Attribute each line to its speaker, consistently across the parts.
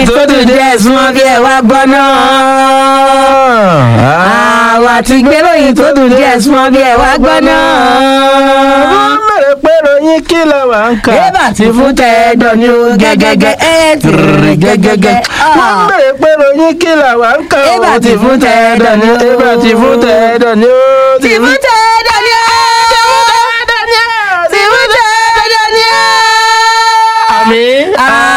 Speaker 1: ìròyìn tó dùn díẹ̀ súnmọ́ bí ẹ wá gbọ́ náà. àwa ti gbé ìròyìn tó dùn díẹ̀ súnmọ́ bí ẹ wá gbọ́ náà.
Speaker 2: wọ́n mẹ́rẹ̀ pé ròyìn kí la wà ń kà.
Speaker 1: Ébà ti fún tẹ́ẹ̀dọ̀ ni ó gẹ́gẹ́gẹ́ ẹ̀ ti rìn gẹ́gẹ́gẹ́.
Speaker 2: wọ́n mẹ́rẹ̀ pé ròyìn kí la wà ń kà.
Speaker 1: Ébà ti fún tẹ́ẹ̀dọ̀ ni ó.
Speaker 2: Ébà ti fún tẹ́ẹ̀dọ̀ ni ó.
Speaker 1: Ti fún tẹ́ẹ̀dọ̀ ni ó. Ti fún tẹ́ẹ̀dọ̀ ni ó.
Speaker 2: àmín.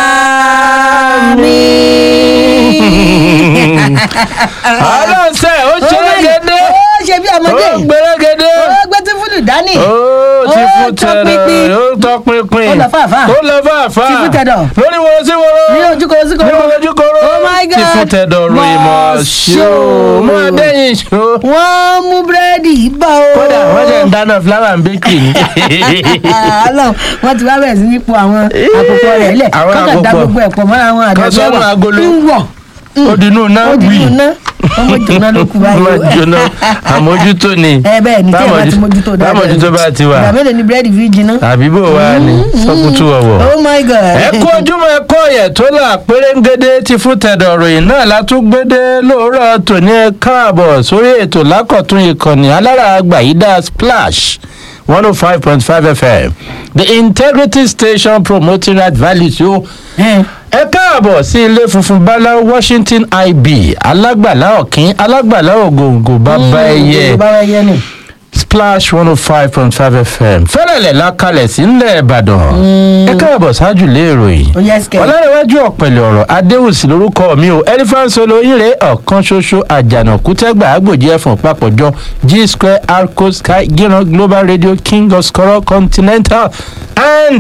Speaker 1: Àmín.
Speaker 2: ọlọ́sẹ̀ ó ṣerégedé.
Speaker 1: Ó ṣe bí ọmọdé.
Speaker 2: ó gbèrégedé.
Speaker 1: Ó gbé tí fúlù dání.
Speaker 2: ó ti
Speaker 1: Ó
Speaker 2: fún
Speaker 1: tọpinpin.
Speaker 2: tẹ̀dọ̀ ó tọpinpin.
Speaker 1: Ó lọ fàáfàá.
Speaker 2: ó lọ fàáfàá.
Speaker 1: Ti fún tẹ̀dọ̀.
Speaker 2: lórí wo sí wo.
Speaker 1: Ní ojúkòrò sí
Speaker 2: ní
Speaker 1: kòrò.
Speaker 2: wo lójú koro.
Speaker 1: Oh my God.
Speaker 2: ti fún tẹ̀dọ̀ ròyìn mọ̀ ṣó. mọ̀ dẹ́yìn ṣó.
Speaker 1: Wọ́n mú búrẹ́dì bọ̀ o.
Speaker 2: kódà wọ́n jẹ́ ń dáná fúláwà ń bẹ́kì ní.
Speaker 1: Ọlọ́run wọ́n ti wá bẹ̀rẹ̀ sí ní po àwọn àkókò rẹ̀ lẹ̀
Speaker 2: Àwọn
Speaker 1: kọ́kàn dá
Speaker 2: àkókò.
Speaker 1: gbogbo ẹ̀pọ̀ mọ́ àwọn
Speaker 2: Kan sọ́nù
Speaker 1: àdàbẹ̀wà
Speaker 2: agolo.
Speaker 1: ń wọ̀
Speaker 2: ó dinú náà
Speaker 1: ó di
Speaker 2: wì.
Speaker 1: inú ná ọmọ jóná ló kú báyìí.
Speaker 2: má jóná àmójútó ni.
Speaker 1: ẹ bẹ́ẹ̀ ni tí ẹ bá ti mójútó dáadáa.
Speaker 2: bámójútó bá ti wà.
Speaker 1: ìgbà mélòó ni búrẹ́dì fi jiná.
Speaker 2: àbí bò wá ni sọkútù ọ̀wọ̀.
Speaker 1: oh my god.
Speaker 2: ẹ kú ojúmọ́ ẹ kọ́ ọ̀yẹ̀ tó là pérégede ti fún tẹ̀dọ̀ ròyìn náà látúgbédé lóòrọ̀ tòní ẹ káàbọ̀ sórí ètò lákọ̀tún ìkànnì alára àgbàyídá splash one oh five point five fm the integrity station promoting right values yóò
Speaker 1: Ẹ,
Speaker 2: ẹ káàbọ̀ sí ilé funfun báláú washington ib alágbàlá ọ̀kín alágbàlá ògòǹgò bàbá ẹyẹ
Speaker 1: bàbá ẹyẹ ni.
Speaker 2: splash one oh five point five fm fẹ́rẹ̀lẹ̀ lákalẹ̀ sí ńlẹ̀ ìbàdàn ẹ káàbọ̀ ṣáájú lé ìròyìn
Speaker 1: ó yẹ sikẹ.
Speaker 2: ọlọ́rẹ̀wájú ọ̀pẹ̀lẹ̀ ọ̀rọ̀ adéwùsì lórúkọ mi ò ẹlifáǹsì olóyìnrè ọ̀kan ṣoṣo àjànàkú tẹ́gbà àgbòjì ẹ̀fọ̀n papọ̀jọ g square arco sky gíran global radio king of skoro continental and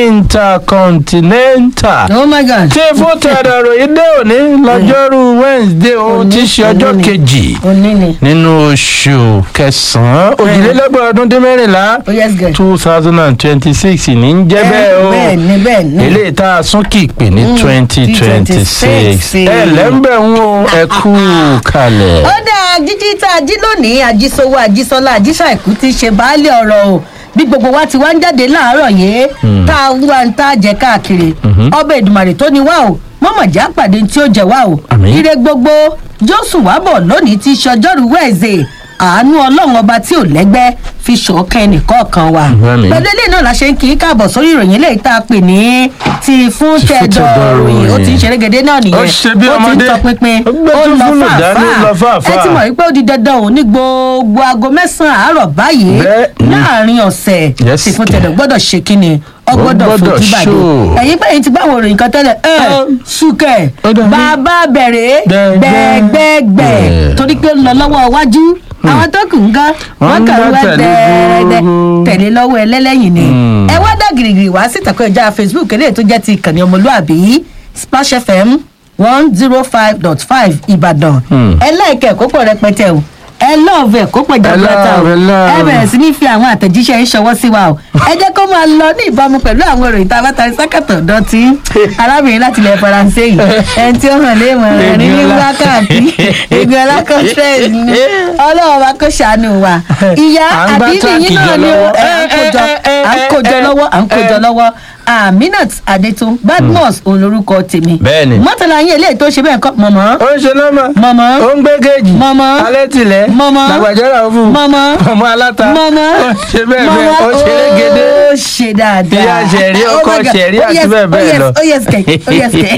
Speaker 2: intercontinental
Speaker 1: oh my god.
Speaker 2: tí fún tẹ̀dọ̀rọ̀ yìí dé òní lọ́jọ́rú wednesday ohun tí í ṣe ọjọ́
Speaker 1: òní ni.
Speaker 2: kejì
Speaker 1: òní ni.
Speaker 2: nínú oṣù kẹsàn-án òjìlélọ́gbọ̀n ọdún dín mẹ́rìnlá
Speaker 1: ó yẹ sikẹ.
Speaker 2: two thousand and twenty-six ní ń jẹ́ bẹ́ẹ̀ o
Speaker 1: bẹ́ẹ̀ ni bẹ́ẹ̀ ni.
Speaker 2: eléyìí tá a sún kì í pè ní twenty twenty six
Speaker 1: 2026.
Speaker 2: ẹ lẹ́ńbẹ̀ ń wo ẹ kú kalẹ̀.
Speaker 1: ó dáa jíjí tá a jí lónìí àjísowó àjísọlá àjíṣàìkú ti ṣe baálé ọ̀rọ̀ o bí gbogbo wa ti wá ń jáde láàárọ̀ yìí tá a ń wá ń tá a jẹ káàkiri ọbẹ̀ ìdùmàrè tó ní wá o mọ̀mọ̀já pàdé tí ó jẹ wá o
Speaker 2: Àmín.
Speaker 1: ire gbogbo jósù wá bọ̀ lónìí ti ṣọjọ́rú wẹ̀ẹ́sẹ̀ àánú ọlọ́run ọba tí ò lẹ́gbẹ́ fi ṣọ̀kan ẹnìkọ̀ọ̀kan wa
Speaker 2: Àmín.
Speaker 1: pẹ̀lú ilé náà la ṣe ń kí í káàbọ̀ sórí ìròyìn eléyìí tá a pè ní ti fún
Speaker 2: Ti fún
Speaker 1: tẹ̀dọ̀
Speaker 2: tẹ̀dọ̀
Speaker 1: ròyìn ó ti ń
Speaker 2: ròyìn.
Speaker 1: ṣerégedé náà nìyẹn
Speaker 2: Ó ṣe bí
Speaker 1: ó ti ń
Speaker 2: ọmọdé.
Speaker 1: tọpinpin
Speaker 2: Ó gbé
Speaker 1: ó
Speaker 2: tó
Speaker 1: lọ
Speaker 2: fúlù dání, ó lọ
Speaker 1: fàáfàá
Speaker 2: fàáfàá.
Speaker 1: ẹ ti mọ̀ wípé ó di dandan ò ní gbogbo aago mẹ́sàn-án àárọ̀ báyìí
Speaker 2: Bẹ́ẹ̀ ni.
Speaker 1: láàrin ọ̀sẹ̀
Speaker 2: Yes,
Speaker 1: tí fún
Speaker 2: kẹ̀.
Speaker 1: tẹ̀dọ̀ gbọ́dọ̀ ṣe kíni ọ
Speaker 2: Ó
Speaker 1: gbọ́dọ̀
Speaker 2: gbọ́dọ̀
Speaker 1: fojú bàdé
Speaker 2: show.
Speaker 1: ẹ̀yin pé ẹ̀yin ti gbá àwọn òròyìn kan tẹ́lẹ̀ ẹ
Speaker 2: Ẹ.
Speaker 1: ṣùkẹ́
Speaker 2: Ó dàbí-
Speaker 1: bàbá bẹ̀rẹ̀
Speaker 2: Gbẹ̀gbẹ̀.
Speaker 1: gbẹ̀gbẹ̀gbẹ̀
Speaker 2: Gbẹ̀.
Speaker 1: torí pé ó ń lọ lọ́wọ́ iwájú àwọn tó kù ń gán
Speaker 2: Wọ́n
Speaker 1: wọ́n
Speaker 2: ń
Speaker 1: kàn
Speaker 2: gán
Speaker 1: wá
Speaker 2: tẹ̀lé
Speaker 1: dẹ́ẹ́dẹ́
Speaker 2: gbogbo.
Speaker 1: tẹ̀lé lọ́wọ́ ẹlẹ́lẹ́yìn ni
Speaker 2: Hmm.
Speaker 1: ẹ wá dá gìrìgìrì wá sí ìtàkùn ìjà facebook eléyìí tó jẹ́ ti ìkànnì ọmọlúàbí splash fm one zero five dot five ìbàdàn
Speaker 2: Hmm.
Speaker 1: ẹ láìka ẹ̀kọ́ pọ̀ rẹpẹtẹ o ẹ lọ́ọ̀bù ẹ̀kọ́ pọ̀ jaburata o
Speaker 2: love, ẹ love.
Speaker 1: ẹ bẹ̀rẹ̀ sí ní fi àwọn àtẹ̀jíṣẹ́ ń ṣọwọ́ sí wa o ẹ jẹ́ kó máa lọ ní ìbámu pẹ̀lú àwọn ìròyìn tá a bá tarí sákàtọ̀ dọ́tí arábìnrin láti ilẹ̀ faransé yìí ẹni tí ó hàn lé ìmọ̀ rẹ̀ ní ní wákàtí ìgbì ọlákọ̀ọ́sẹ̀ ní ọlọ́wọ́ wa kó ṣàánú wa ìyá
Speaker 2: À ń gbá
Speaker 1: àbí
Speaker 2: táàkì
Speaker 1: nìyí náà
Speaker 2: jọ
Speaker 1: ni ó
Speaker 2: lọ́wọ́.
Speaker 1: ẹ à ń kójọ à ń kójọ lọ́wọ́ à ń kójọ lọ́wọ́ aminat adetun badmus olórúkọ tèmi
Speaker 2: Bẹ́ẹ̀ni.
Speaker 1: mọ́tàlá yín eléyìí tó ṣe bẹ́ẹ̀ kọ́ mọ̀mọ́
Speaker 2: ó ń ṣe nọ́mà
Speaker 1: Mọ̀mọ́.
Speaker 2: ó ń gbé kéèjì
Speaker 1: Mọ̀mọ́.
Speaker 2: alẹ́ tilẹ̀
Speaker 1: Mọ̀mọ́.
Speaker 2: làgbàjọ́ra fún
Speaker 1: Mọ̀mọ́.
Speaker 2: ọmọ aláta
Speaker 1: mọ́mọ́
Speaker 2: ó ń ṣe bẹ́ẹ̀ bẹ́ẹ̀ ó ṣe régedé
Speaker 1: ó ṣe dáadáa
Speaker 2: Ìyá ṣẹ̀rí,
Speaker 1: Oh
Speaker 2: ọkọ
Speaker 1: my God.
Speaker 2: ṣẹ̀rí
Speaker 1: Oh
Speaker 2: àti
Speaker 1: yes,
Speaker 2: bẹ́ẹ̀
Speaker 1: oh
Speaker 2: bẹ́ẹ̀
Speaker 1: yes,
Speaker 2: lọ.
Speaker 1: ó yẹ sikẹ ó yẹ sikẹ.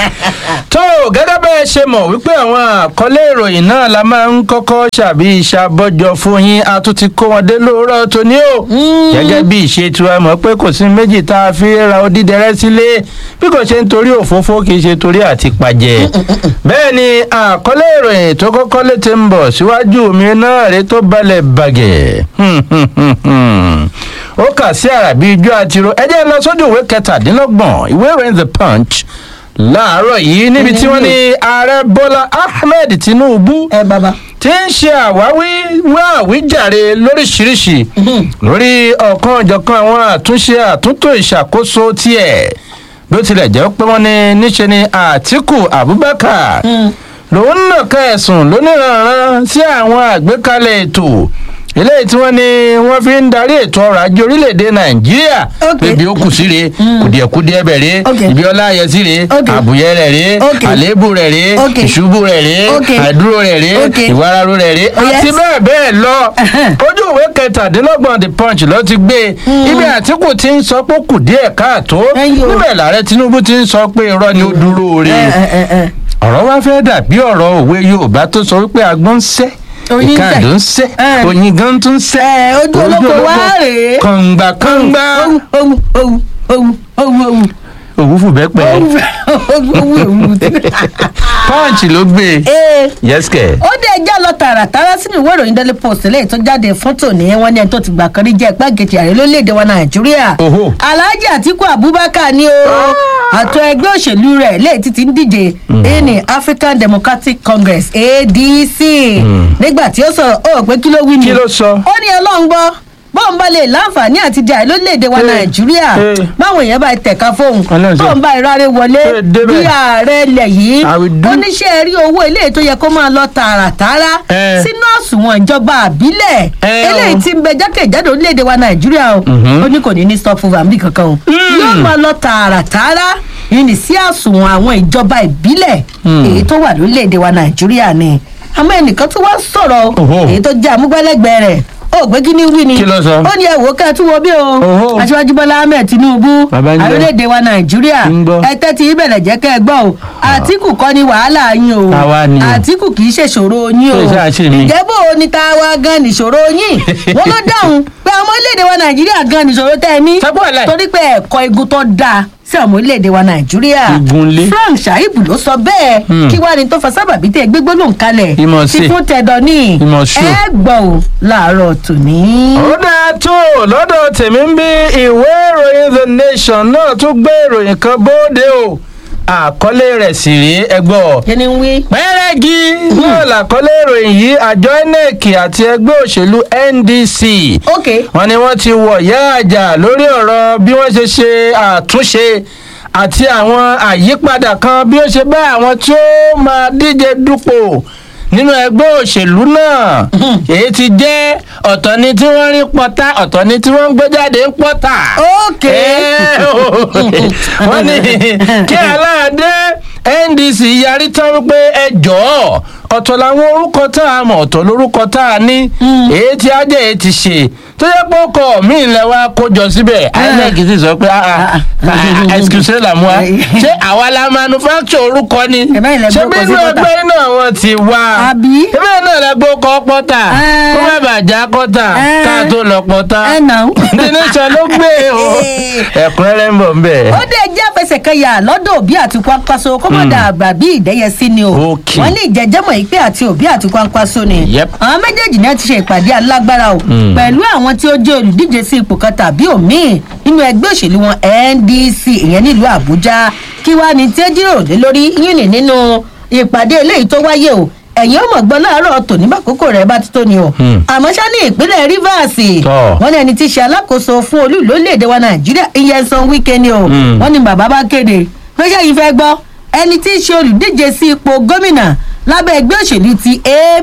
Speaker 2: tó gẹ́gẹ́ bẹ́ẹ̀ ṣe mọ̀ wípé àwọn àkọlé ìròyìn náà la máa ń kọ́kọ́ ṣàbí ìṣàbọ̀jọ fún yín a tún ti kó wọn dé lóòrọ̀ tóní o gẹ́gẹ́ bí ìṣe tiwa mọ̀ pé kò sí méjì tá a fi ra odídẹrẹ́ sílé bí kò ṣe ń torí òfófó kì í ṣe torí àti pàjẹ́ bẹ́ẹ̀ ni àkọlé ìròyìn tó kọ́kọ́ létí ń bọ̀ síwájú mi náà rè tó balẹ̀ bàgẹ́ ó kà sí àràbí ijó àtiró ẹ jẹ́ lọ sójú ìwé kẹtàdínlọ́gbọ̀n ìwé ìròyìn the punch láàárọ̀ yìí níbi tí wọ́n ní ààrẹ bọ́lá ahmed tinubu
Speaker 1: ẹ bàbá
Speaker 2: tí ń ṣe àwáwí wá àwíjàre lóríṣiríṣi lórí ọ̀kan ọ̀jọ̀kan àwọn àtúnṣe àtúntò ìṣàkóso tiẹ̀ bí ó tilẹ̀ jẹ́ pé wọ́n ní níṣe ni àtìkù abubakar lòun nàka ẹ̀sùn lóníranran sí àwọn àgbékalẹ̀ ètò eléyìí tí wọ́n ní wọ́n fi ń darí ètò ọrọ̀ ajé orílẹ̀-èdè nàìjíríà
Speaker 1: Ok.
Speaker 2: ibi ó kù sí rèé kùdìẹ̀kudìẹ̀ bẹ̀ rèé
Speaker 1: Ok.
Speaker 2: ibi ọlá ayẹ sí rèé
Speaker 1: Ok.
Speaker 2: àbùyẹ rẹ̀ rèé
Speaker 1: Ok.
Speaker 2: àléébù rẹ̀ rèé
Speaker 1: Ok.
Speaker 2: ìṣubú rẹ̀ rèé
Speaker 1: Ok.
Speaker 2: àìdúró rẹ̀ rèé
Speaker 1: Ok.
Speaker 2: ìwararo rẹ̀ rèé
Speaker 1: Oh, yes.
Speaker 2: àti bẹ́ẹ̀ bẹ́ẹ̀ lọ
Speaker 1: Ẹhẹ́n.
Speaker 2: ojú ìwé kẹtàdínlọ́gbọ̀n the punch ló ti gbé ibi àtìkù ti ń sọ pé ó kù díẹ̀ káàtó
Speaker 1: Ẹ̀yin o.
Speaker 2: níbẹ̀ làárẹ̀ tinubu ti ń sọ pé irọ́ ni ó dúró re
Speaker 1: ẹ ẹ ẹ ẹ
Speaker 2: ọ̀rọ̀ wá fẹ́ dàbí ọ̀rọ̀ òwe yorùbá tó sọ wípé agbọ́n ń sẹ́
Speaker 1: Oyin ń sẹ̀.
Speaker 2: ìkàdó ń sẹ́
Speaker 1: Ẹ.
Speaker 2: oyin gan tún ń sẹ́
Speaker 1: ẹ ojú olóko wá rèé.
Speaker 2: kọ̀ǹgbà kọ̀ǹgbà
Speaker 1: Owu owu owu owu owu owu
Speaker 2: òwúfù bẹ́ẹ̀ pẹ́
Speaker 1: owu owu owu.
Speaker 2: punch ló gbé
Speaker 1: Ee
Speaker 2: yẹ́sìkẹ̀.
Speaker 1: ó dé ẹjọ́ lọ tààràtàrà sínú ìwé ìròyìn daily post lẹ́yìn tó jáde fún tòní wọn ní ẹni tó ti gbà kan rí jẹ́ igbákejì ààrẹ lórílẹ̀‐èdè wa nàìjíríà
Speaker 2: Oho.
Speaker 1: alhaji atiku abubakar ni o àtọ ẹgbẹ́ òṣèlú rẹ̀ lẹ́yìn tí ti ń díje ní african democratic congress adc nígbà tí ó sọ̀rọ̀ ó rò pé kí ló wí ni
Speaker 2: Kí ló sọ?
Speaker 1: ó ní ọlọ́run gbọ́ bóun bá lè láǹfààní àti di ààrẹ lórílẹ̀‐èdè wa
Speaker 2: Eh,
Speaker 1: nàìjíríà
Speaker 2: eh.
Speaker 1: báwọn èèyàn bá tẹ̀ka fóun
Speaker 2: Ọlọ́run ṣe.
Speaker 1: tóun bá ìrárẹ̀ wọlé
Speaker 2: Eh, débẹ̀.
Speaker 1: bí ààrẹ ilẹ̀ yìí
Speaker 2: I will do.
Speaker 1: oníṣẹ́ rí owó eléyìí tó yẹ kó máa lọ tààràtàrà
Speaker 2: Eh.
Speaker 1: sínú àsùnwọ̀n ìjọba àbílẹ̀
Speaker 2: Eh,
Speaker 1: eléyìí
Speaker 2: o.
Speaker 1: tí ń bẹ jákèjádò orílẹ̀-èdè wa nàìjíríà o ó ní kò ní ní stop fún àmì kankan o yóò máa lọ tààràtàrà yìí sí àsùnwọ̀n àwọn ìjọba ìbílẹ̀ èyí tó wà lórílẹ̀-èdè wa nàìjíríà ni àmọ́ ẹnìkan tó wá sọ̀rọ̀
Speaker 2: Oho.
Speaker 1: èyí tó jẹ́ amúgbálẹ́gbẹ̀ẹ́ rẹ̀ ó gbé kí ni wí ni
Speaker 2: Kí ló sọ?
Speaker 1: ó ní ẹ̀wò ká tún wo bí o
Speaker 2: Oho.
Speaker 1: aṣíwájú bọ́lá ahmed tinubu
Speaker 2: Bàbá ń gbọ́.
Speaker 1: orílẹ̀-èdè wa nàìjíríà
Speaker 2: ń gbọ́.
Speaker 1: ẹ tẹ́tí ìbẹ̀rẹ̀ jẹ́ kẹ́ ẹ gbọ́ o àtìkù kọ́ ni wàhálà yín o
Speaker 2: Àwa ni o.
Speaker 1: àtìkù kì í ṣèṣòro yín o
Speaker 2: Ṣé ìṣe àṣì mi?
Speaker 1: ǹjẹ́ bó o ní ta wa gan nìṣòro yín wọ́n ló dáhùn pé ọmọ orílẹ̀-èdè wa nàìjíríà gan nìṣòro tẹ́ ẹ ní
Speaker 2: Sọ pé wàhálà.
Speaker 1: torí pé ẹ̀kọ́ igun tó dáa sí ọmọ orílẹ̀-èdè wa nàìjíríà
Speaker 2: Igunlé.
Speaker 1: frank shaibu ló sọ bẹ́ẹ̀
Speaker 2: Hmm.
Speaker 1: kí wàá ní tó fa sábàbí tẹ́ gbégbó ló ń kalẹ̀
Speaker 2: Ìmọ̀
Speaker 1: sí
Speaker 2: sí.
Speaker 1: fún tẹ̀dọ̀ ní
Speaker 2: Ìmọ̀ ṣù.
Speaker 1: ẹ gbọ́ ò láàárọ̀ tòní.
Speaker 2: ó dáa tó lọ́dọ̀ tèmi ń bí ìwé ìròyìn the nation náà tún gbé ìròyìn kan bóde o àkọlé rẹ̀ sì rí ẹgbọ́
Speaker 1: kí ni ń wí.
Speaker 2: pẹ́rẹ́gì náà làkọlé ìròyìn yìí àjọ inec àti ẹgbẹ́ òṣèlú ndc
Speaker 1: ok
Speaker 2: wọ́n ní wọ́n ti wọ̀ yá àjà lórí ọ̀rọ̀ bí wọ́n ṣe ṣe àtúnṣe àti àwọn àyípadà kan bí ó ṣe bá àwọn tí ó máa díje dupò nínú ẹgbẹ́ òṣèlú náà èyí ti jẹ́ ọ̀tọ̀ ni tí wọ́n rí pọ́tà ọ̀tọ̀ ni tí wọ́n ń gbé jáde ń pọ́tà.
Speaker 1: ok.
Speaker 2: Ẹ́ o, wọ́n ní kí aláàdé ndc yarí tán wípé ẹ jọ̀ọ́ ọ̀tọ̀ làwọn orúkọ tá a mọ̀ ọ̀tọ̀ lórúkọ tá a ní èyí tí ajẹ́ èyí ti ṣe tó yẹ pé ọkọ̀ mi ń lẹ wá kójọ síbẹ̀ inec sì sọ pé ah ah excuse la mu wa ṣé àwa la manufacture orúkọ ni
Speaker 1: Ẹ báyìí lẹ
Speaker 2: ṣé
Speaker 1: gbé
Speaker 2: bí
Speaker 1: ọkọ̀ sí
Speaker 2: inú
Speaker 1: pọ́tà.
Speaker 2: ẹgbẹ́ náà wọ́n ti wá
Speaker 1: Àbí?
Speaker 2: ebe náà lẹ gbó kọ́ pọ́tà
Speaker 1: Ẹ́.
Speaker 2: kó má bàjá kọ́tà
Speaker 1: Ẹ́.
Speaker 2: ká tó lọ pọ́tà
Speaker 1: ẹ nà ó.
Speaker 2: nínú ló gbé o ẹ̀kúnrẹ́rẹ́ ń bọ̀ ń bẹ̀.
Speaker 1: ó dé jẹ́ àfẹsẹ̀kẹyà lọ́dọ̀ òbí àti kwankwaso kó má dà àgbà bí ìdẹ́yẹsí ni o
Speaker 2: Ok.
Speaker 1: wọ́n ní ìjẹ́jẹ́mọ̀ ìpè àti òbí àti kwankwaso ni
Speaker 2: Yep.
Speaker 1: àwọn méjèèjì náà ti ṣe ìpàdé alágbára o
Speaker 2: Mm.
Speaker 1: pẹ̀lú àwọn tí ó jẹ́ olùdíje sí ipò kan tàbí òmíì nínú ẹgbẹ́ òṣèlú wọn ndc ìyẹn nílùú àbújá kí wàá ní tí ó jíròrò lé lórí yín ní nínú ìpàdé eléyìí tó wáyé o ẹ̀yin ọmọ gbọ́ láàárọ̀ tòní bákòókò rẹ̀ bá ti tó ni o
Speaker 2: Hmm.
Speaker 1: àmọ́ ṣá ní ìpínlẹ̀ rivers
Speaker 2: Tọ́.
Speaker 1: wọ́n ní ẹni tí í ṣe alákòóso fún olú ìlú orílẹ̀-èdè wa nàìjíríà ìyẹnsan wíkẹ́ ni o
Speaker 2: Hmm.
Speaker 1: wọ́n ní bàbá bá kéde pé ṣé yìí fẹ́ gbọ́ ẹni tí í ṣe olùdíje sí ipò gómìnà lábẹ́ ẹgbẹ́ òṣèlú ti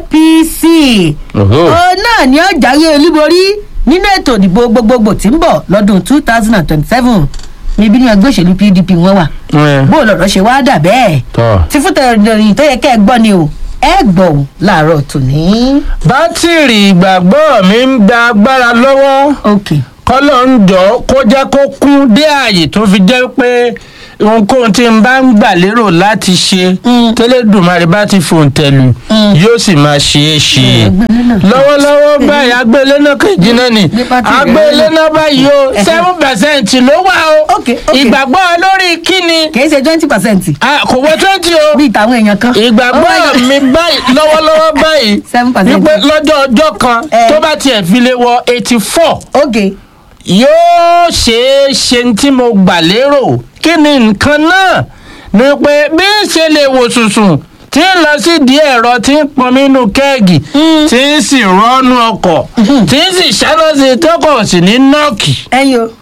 Speaker 1: apc
Speaker 2: Oho.
Speaker 1: òun náà ni ó jáwé olúborí nínú ètò ìdìbò gbogbogbò tí ń bọ̀ lọ́dún two thousand and twenty-seven níbi ní ẹgbẹ́ òṣèlú pdp wọn wà
Speaker 2: Ẹ́.
Speaker 1: bó lọ̀rọ̀ ṣe wá dà bẹ́ẹ̀
Speaker 2: tọ́.
Speaker 1: tí fún tẹ̀rọ̀dọ̀rìn tó yẹ kẹ́ ẹ gbọ́ ni o ẹ gbọ́ ò láàárọ̀ tòní.
Speaker 2: bátìrì ìgbàgbọ́ mi ń gba agbára lọ́wọ́
Speaker 1: ok
Speaker 2: kọ́lọ́ ń jọ kó jẹ́ kó kún dé ààyè tó fi jẹ́ pé ohunkóhun tí n bá ń gbà lérò láti ṣe
Speaker 1: Mm.
Speaker 2: tẹ́lẹ̀dùmarè bá ti fòǹtẹ̀lù
Speaker 1: Mm.
Speaker 2: yóò sì máa ṣe é ṣe
Speaker 1: Agbélé náà.
Speaker 2: lọ́wọ́lọ́wọ́ báyìí agbélé náà kejì náà ni
Speaker 1: Ní pátì rẹ̀
Speaker 2: agbélé
Speaker 1: náà.
Speaker 2: náà báyìí o seven percent ló wà o
Speaker 1: Ok, ok.
Speaker 2: ìgbàgbọ́ lórí kíni
Speaker 1: kì í ṣe twenty percent
Speaker 2: Ah, kò wọ twenty o
Speaker 1: bíi tàwọn èèyàn kan.
Speaker 2: ìgbàgbọ́ mi báyìí lọ́wọ́lọ́wọ́ báyìí
Speaker 1: 7%.
Speaker 2: wípé lọ́jọ́ ọjọ́ kan
Speaker 1: Eh.
Speaker 2: tó bá tiẹ̀ fi lè wọ eighty four
Speaker 1: ok
Speaker 2: yóò ṣeé ṣe ní tí mo gbà lérò kí ni nǹkan náà ni pé bí ń ṣe lè wò sùsùn tí ń lọ sí di ẹ̀rọ tí ń pọn nínú kẹ́ẹ̀gì
Speaker 1: Mm.
Speaker 2: tí ń sì rọ́ọ̀nù ọkọ̀ tí ń sì ṣáná sí i tọkọ̀ sí ní nọ́ọ̀kì
Speaker 1: ẹyin o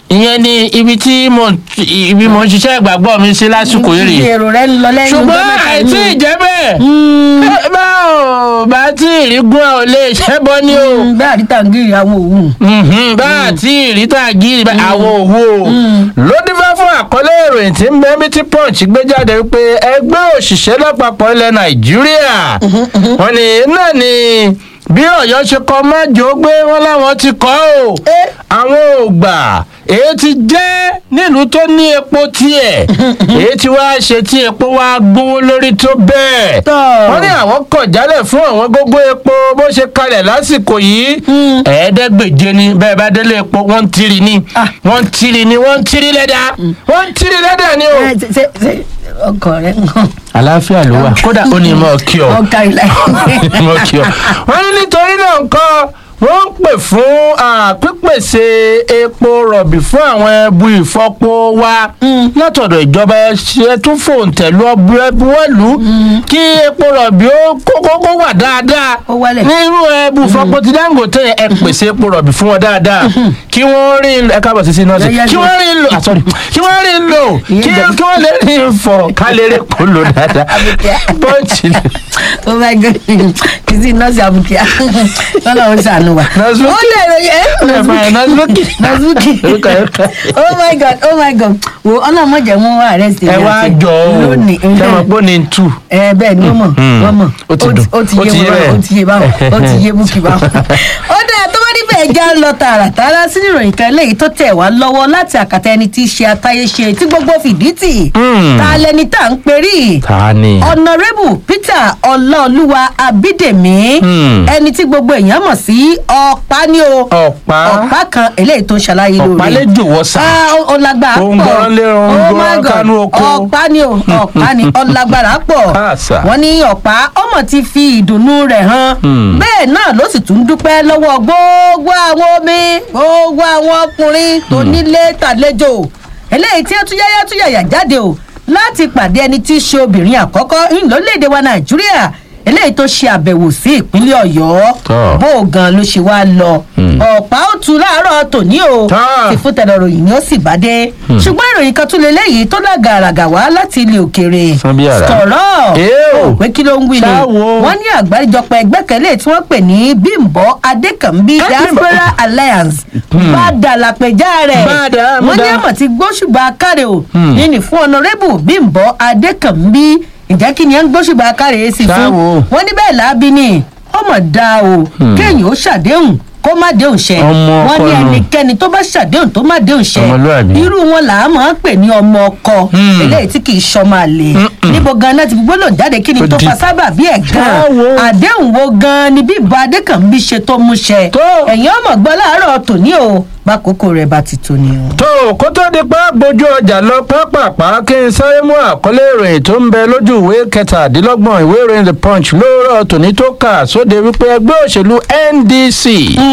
Speaker 2: ìyẹn ni ibi tí mo ibi mo ń ṣiṣẹ́ ìgbàgbọ́ mi sí lásìkò yìí rèé
Speaker 1: èrò rẹ ń lọ lẹ́yìn
Speaker 2: ṣùgbọ́n
Speaker 1: ọjọ́ mẹ́ta
Speaker 2: àìtí
Speaker 1: yìí.
Speaker 2: ìjẹ́ bẹ́ẹ̀
Speaker 1: Mm,
Speaker 2: ẹ bá ò bá tí ìrígún ẹ ò lè ṣẹ́bọ ní o
Speaker 1: mm, bẹ́ẹ̀ àdìtà ń gírí àwọn òwú.
Speaker 2: Mhm, bá àti ìrítà gírí bá àwọn òwò ló dífá fún àkọlé ìròyìn tí ń bẹ bí tí punch gbé jáde wípé ẹgbẹ́ òṣìṣẹ́ lápapọ̀ ilẹ̀ nàìjíríà wọ́n ní náà ni bí ọ̀yọ́ ṣe kọ májò gbé wọn láwọn ti kọ́ ò
Speaker 1: Eh.
Speaker 2: àwọn ò gbà èyí ti jẹ́ nílùú tó ní epo tiẹ̀ èyí ti wá ṣe tí epo wá gbówó lórí tó bẹ́ẹ̀
Speaker 1: Tọ́.
Speaker 2: wọ́n ní àwọn kọ̀ jálẹ̀ fún àwọn gógó epo bó ṣe kalẹ̀ lásìkò yìí
Speaker 1: Mm.
Speaker 2: ẹ̀ẹ́dẹ́gbèje ni bẹ́ẹ̀ bá délé epo wọ́n ń tiri ni
Speaker 1: Ah.
Speaker 2: wọ́n ń tiri ni wọ́n ń tiri lẹ́dà wọ́n ń tiri lẹ́dà ni o.
Speaker 1: Ẹ, ṣe- ṣe- ṣe ọkọ rẹ nǹkan
Speaker 2: àlàáfíà ló wà kódà ó ní mọ̀ kí ọ
Speaker 1: ọkà ìlà
Speaker 2: mọ̀ kí ọ. wọ́n ní nítorí náà nǹkan wọ́n ń pè fún ah, pípèsè epo rọ̀bì fún àwọn ẹbu ìfọpo wa látọ̀dọ̀ ìjọba ẹ tún fòǹtẹ̀lú ọbúwẹ́lú kí epo rọ̀bì ó kókó wà dáadáa
Speaker 1: Ó wálẹ̀.
Speaker 2: ní irú ẹbu ìfọpo ti dangote ẹ pèsè epo rọ̀bì fún wọn dáadáa kí wọ́n rí ẹ káàbọ̀ sí sí nọ́ọ̀sì
Speaker 1: Yẹ́yẹ́
Speaker 2: kí
Speaker 1: lò.
Speaker 2: wọ́n rí lò ah, sorry kí wọ́n rí lò
Speaker 1: Ìyẹn
Speaker 2: kí
Speaker 1: jẹ́-
Speaker 2: kí wọ́n lè rí fọ ká lè rí kó lò dáadáa
Speaker 1: Àbíkẹ́.
Speaker 2: pọ́ǹchì ni.
Speaker 1: oh my god kìsì nọ́ọ̀sì àbùkíá ọlọ́run ṣàánú wa.
Speaker 2: Nọ́ọ̀sì
Speaker 1: ó lè ròyìn ẹ́
Speaker 2: nọ́ọ̀sì
Speaker 1: nọ́ọ̀sì
Speaker 2: Orúkọ ẹ̀ kọ́.
Speaker 1: oh my god oh my god wo ọlọ́mọdé mú wá rẹ̀ sí
Speaker 2: ẹ wá jọ ọ
Speaker 1: lónìí
Speaker 2: ṣe mọ̀ pé ó ní tù.
Speaker 1: ẹ bẹ́ẹ̀ ni wọ́n mọ̀
Speaker 2: Mhm.
Speaker 1: wọ́n mọ̀
Speaker 2: Ó ti dùn.
Speaker 1: ó ti
Speaker 2: Ó
Speaker 1: yé
Speaker 2: ti yé
Speaker 1: wọn
Speaker 2: bẹ́ẹ̀.
Speaker 1: ó ti yé báwọn ó ti yé búkì báwọn. ó dáa tó bá níbẹ̀ já lọ tààràtàrà sínú ìròyìn kan eléyìí tó tẹ̀ wá lọ́wọ́ láti àkàtà ẹni tí í ṣe atáyéṣe tí gbogbo fìdí tì
Speaker 2: Mm.
Speaker 1: ta lẹni tá à ń perí
Speaker 2: ta ni.
Speaker 1: ọ̀nàrẹ́bù peter ọláolúwa abídèmí
Speaker 2: Hmm.
Speaker 1: ẹni tí gbogbo èèyàn mọ̀ sí ọ̀pá ni o
Speaker 2: ọ̀pá
Speaker 1: ọ̀pá kan eléyìí tó ń ṣàlàyé lórí
Speaker 2: ọ̀pá lè jòwọ́ sá.
Speaker 1: Ah, ó- ó lágbára
Speaker 2: Ó ń
Speaker 1: pọ̀
Speaker 2: gbọ́ràn lé, ó ń
Speaker 1: Oh
Speaker 2: gbọ́ràn
Speaker 1: my God.
Speaker 2: kánú oko.
Speaker 1: ọ̀pá ni o ọ̀pá ni ọlágbára pọ̀
Speaker 2: Àṣà.
Speaker 1: wọ́n ní ọ̀pá ọmọ ti fi ìdùnnú rẹ̀ hàn
Speaker 2: Hmm.
Speaker 1: bẹ́ẹ̀ náà ló sì tún dúpẹ́ lọ́wọ́ gbogbo àwọn omi gbogbo àwọn ọkùnrin tó nílé tàlejò eléyìí tí ó tún yáyá tún yàyà jáde o láti pàdé ẹni tí í ṣe obìnrin àkọ́kọ́ ní lórílẹ̀‐èdè wa nàìjíríà eléyìí tó ṣe àbẹ̀wò sí ìpínlẹ̀ ọ̀yọ́
Speaker 2: Tọ́.
Speaker 1: bó o gan ló ṣe wá lọ
Speaker 2: Hmm.
Speaker 1: ọ̀pá ó tu láàárọ̀ tòní o
Speaker 2: Tọ́.
Speaker 1: ti fún tẹ̀lé ròyìn ni ó sì bá dé ṣùgbọ́n ìròyìn kan tún lé léyìí tó lágàràgà wá láti ilé òkèèrè
Speaker 2: Sán bí àrá.
Speaker 1: sọ̀rọ̀
Speaker 2: Èé o.
Speaker 1: pé kí ló ń wí ni
Speaker 2: Ṣáwo.
Speaker 1: wọ́n ní àgbáríjọpọ̀ ẹgbẹ́ kẹlẹ́ tí wọ́n pè ní bímbọ́ adékànbí
Speaker 2: Eh,
Speaker 1: diaspora alliance bá dàlàpẹ̀já rẹ̀
Speaker 2: Bàdà,
Speaker 1: wọ́n ní
Speaker 2: bàdà.
Speaker 1: àmọ̀ tí gbóṣùbà káre o
Speaker 2: Hmm.
Speaker 1: nínú fún ọ̀nàrẹ́bù bímbọ́ adékànbí ìjẹ́ kí ni ẹ̀ ń gbóṣùbà káre sí fún
Speaker 2: Ṣáwo.
Speaker 1: wọ́n ní bẹ́ẹ̀ láabi ni ọmọ dá o kéèyàn ó ṣàdéhùn kó má déhùn ṣẹ
Speaker 2: Ọmọ
Speaker 1: wọ́n
Speaker 2: ọkọ
Speaker 1: ní
Speaker 2: nù.
Speaker 1: ẹnikẹ́ni tó bá ṣàdéhùn tó má déhùn ṣẹ
Speaker 2: Ọmọlúàbí.
Speaker 1: irú wọn là á máa ń pè ní ọmọ ọkọ
Speaker 2: Hmm.
Speaker 1: eléyìí tí kì í ṣọmọ àlè
Speaker 2: Mm-mm.
Speaker 1: níbo ganan ti fi gbólóhùn jáde kí ni
Speaker 2: Ó
Speaker 1: tó
Speaker 2: di-
Speaker 1: fa sábà bí ẹ̀ gan
Speaker 2: Ṣáwo.
Speaker 1: àdéhùn wo gan ni bí ìbọn adékànbí ṣe tó mú ṣẹ
Speaker 2: Tó.
Speaker 1: ẹ̀yin ọmọ gbọ́ láàárọ̀ tòní o bákòókò rẹ̀ bá ti tó ni o.
Speaker 2: tó kó tó di pé gbójú ọjà lọ pápápá kí n sáré mú àkọlé ìròyìn tó ń bẹ lójú ìwé kẹtàdínlọ́gbọ̀n ìwé ìròyìn the punch lóòrọ̀ tòní tó kà sóde wípé ẹgbẹ́ òṣèlú ndc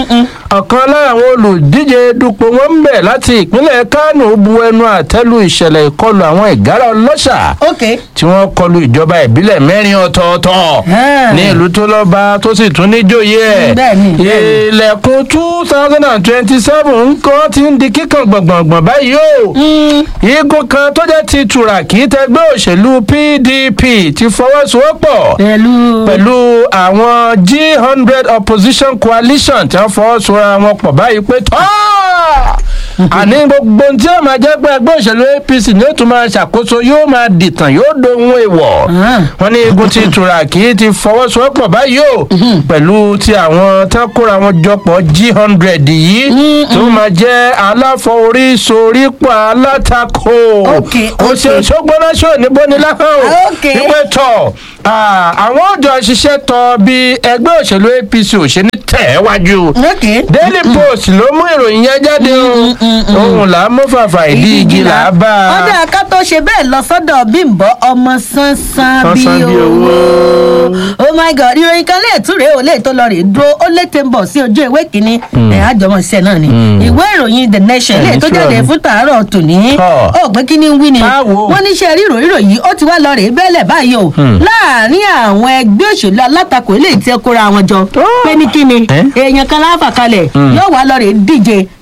Speaker 2: ọ̀kan lára àwọn olùdíje dupò wọn ń bẹ̀ láti ìpínlẹ̀ kánò bu ẹnu àtẹ́lu ìṣẹ̀lẹ̀ ìkọlù àwọn ìgárá ọlọ́ṣà
Speaker 1: ok
Speaker 2: tí wọ́n kọlu ìjọba ìbílẹ̀ mẹ́rin ọ̀tọ̀ọ̀tọ̀
Speaker 1: Ah.
Speaker 2: ní ìlú tó lọ́ba tó sì tún níjòyè ẹ̀
Speaker 1: Bẹ́ẹ̀ni, bẹ́ẹ̀ni.
Speaker 2: ilẹ̀kùn two thousand and twenty-seven nǹkan ti ń di kíkan gbọ̀ngbọ̀ngbọ̀n báyìí o igun kan tó jẹ́ ti tùràkì tẹgbẹ́ òṣèlú pdp ti fọwọ́sowọ́pọ̀
Speaker 1: pẹ̀lú
Speaker 2: pẹ̀lú àwọn g hundred opposition coalition tí wọ́n fọwọ́sowọ́ra wọn pọ̀ báyìí pé tọ́ àní gbogbo ohun tí ó máa jẹ́ pé ẹgbẹ́ òṣèlú apc ni ó tún máa ṣàkóso yóò máa dìtàn yóò dohun èèwọ̀
Speaker 1: Ah.
Speaker 2: wọ́n ní igun ti tùràkì ti fọwọ́sowọ́pọ̀ báyìí o pẹ̀lú ti àwọn tán kóra wọn jọpọ̀ g hundred yìí tó máa jẹ́ aláfọwọ́rísorípọ̀ alátakò
Speaker 1: Ok,
Speaker 2: òṣèlú ṣógbóná ṣó níbo ni láhàn o
Speaker 1: Ok.
Speaker 2: wípé tọ̀ ah, àwọn ọjọ́ ṣiṣẹ́ tọ bí ẹgbẹ́ òṣèlú apc ò ṣe ní tẹ̀ wájú
Speaker 1: ok
Speaker 2: daily post ló mú ìròyìn yẹn jáde o ohun là á mú fàfà ìdí igi là á bá a.
Speaker 1: ọdẹ aká tó ṣe bẹ́ẹ̀ lọ sọ́dọ̀ bímbọ́ ọmọ sánsán
Speaker 2: Sánsán
Speaker 1: bíi
Speaker 2: bí
Speaker 1: owó
Speaker 2: owó.
Speaker 1: oh my god ìròyìn kan léètú rèé ò léètò lọ rèé dúró ó létè ń bọ̀ sí ojú ìwé kínní ẹ̀ àjọmọ̀ iṣẹ́ náà ni ìwé ìròyìn the nation
Speaker 2: Ẹ̀,
Speaker 1: léètò
Speaker 2: ní
Speaker 1: jáde
Speaker 2: sùúrù.
Speaker 1: fún tàárọ̀ tòní
Speaker 2: Tọ́.
Speaker 1: ó pé kí ni ń wí ni
Speaker 2: Báwo?
Speaker 1: wọ́n ní iṣẹ́ ríro ríro yìí ó ti wá lọ rèé bẹ́ẹ̀lẹ̀ báyìí o láàárín àwọn ẹgbẹ́ òṣèlú alátakò eléyìí tí ẹ kóra wọn jọ
Speaker 2: Tọ́.
Speaker 1: pé ní kí ni
Speaker 2: Ẹ́?
Speaker 1: èèyàn kan láǹfà kalẹ̀ yóò wá lọ rèé díje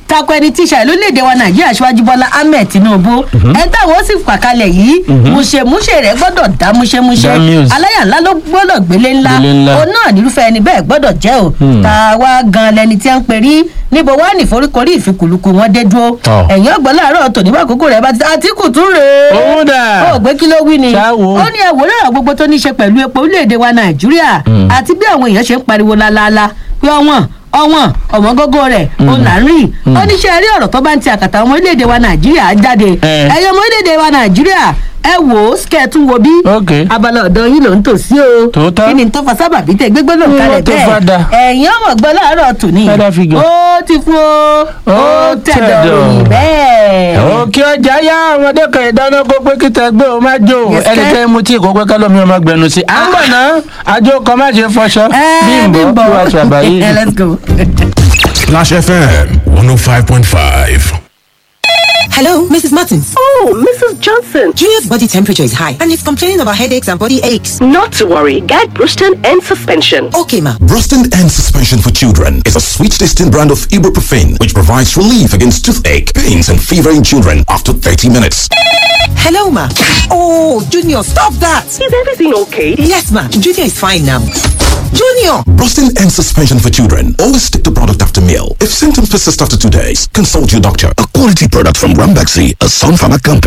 Speaker 1: tako ẹni tí ìṣàlẹ̀ lórílẹ̀‐èdè wa nàìjíríà aṣíwájú bọ́lá ahmed tinubu ẹ táwọn ó sì fàkalẹ̀ yìí múṣemúṣe rẹ̀ gbọ́dọ̀ dá múṣemúṣe
Speaker 2: Dá muse.
Speaker 1: aláyà ńlá ló gbọ́dọ̀ gbélé ńlá
Speaker 2: Gbélé ńlá.
Speaker 1: òun náà nírúfẹ́ ẹni bẹ́ẹ̀ gbọ́dọ̀ jẹ́ o tàwa gan lẹni tí a ń pè rí níbo wá ní foríkorí ìfikùlùkù wọn dé dúró
Speaker 2: Tọ́.
Speaker 1: ẹ̀yìn ọgbọ́n láàárọ̀ tòní bá àkókò rẹ̀ bá ti àtìkù tún rèé
Speaker 2: Òun dà.
Speaker 1: ó gbé kí ló wí ni
Speaker 2: Ṣáwo.
Speaker 1: ó ní ẹ̀wòrán gbogbo tó ní í ṣe pẹ̀lú epo orílẹ̀-èdè wa nàìjíríà àti bí àwọn èèyàn ṣe ń pariwo lálaalá pé ọwọ́n ọwọ́n ọ̀mọ́gógó rẹ̀ ó là ń rí ó ní ṣe rí ọ̀rọ̀ tó bá ń ti àkàtà ọmọ orílẹ̀-èdè wa nàìjíríà jáde
Speaker 2: Eh.
Speaker 1: ẹ̀yọ́ ọmọ orílẹ̀-èdè wa nàìjíríà ẹ wò ó sikẹ́ tún wo bí
Speaker 2: Ok.
Speaker 1: abala ọ̀dọ́ yín ló ń tò sí o
Speaker 2: Tòótọ́.
Speaker 1: kí ni tó fa sábàbí tẹ gbégbé ló ń
Speaker 2: Mm,
Speaker 1: kalẹ̀
Speaker 2: tó fa da.
Speaker 1: bẹ́ẹ̀ ẹ̀yìn ọmọ gbọ́ láàárọ̀ tòní
Speaker 2: Father figure.
Speaker 1: ó ti fún o ó
Speaker 2: Ó
Speaker 1: tẹ̀dọ̀
Speaker 2: tẹ̀dọ̀.
Speaker 1: ròyìn bẹ́ẹ̀.
Speaker 2: òkè ọjà yá ọmọdé kan ìdáná kó pé kí tẹgbẹ́ o má jó
Speaker 1: Yes, sir.
Speaker 2: ẹnikẹ́ni mu tí kò pé kálọ́mí ọmọ gbẹnu sí. à ń bọ̀ ná àjò kan má ṣe fọṣọ bímbọ kí wàá ṣàbàyè.
Speaker 1: Eh, let's go.
Speaker 3: Splash FM 105.5.
Speaker 4: Hello, Mrs. Martins.
Speaker 5: Oh, Mrs. Johnson.
Speaker 4: Junior's body temperature is high and he's complaining about headaches and body aches.
Speaker 5: Not to worry. Get Bruston and suspension.
Speaker 4: Okay, ma.
Speaker 3: Brustin and Suspension for Children is a sweet tasting brand of ibuprofen which provides relief against toothache, pains, and fever in children after 30 minutes.
Speaker 4: Hello, ma. Oh, Junior, stop that.
Speaker 5: Is everything okay?
Speaker 4: Yes, ma. Junior is fine now. Junior!
Speaker 3: Brustin and Suspension for Children always take the product after meal. If symptoms persist after two days, consult your doctor. A quality product from Rambaxi, a Sun Pharma company.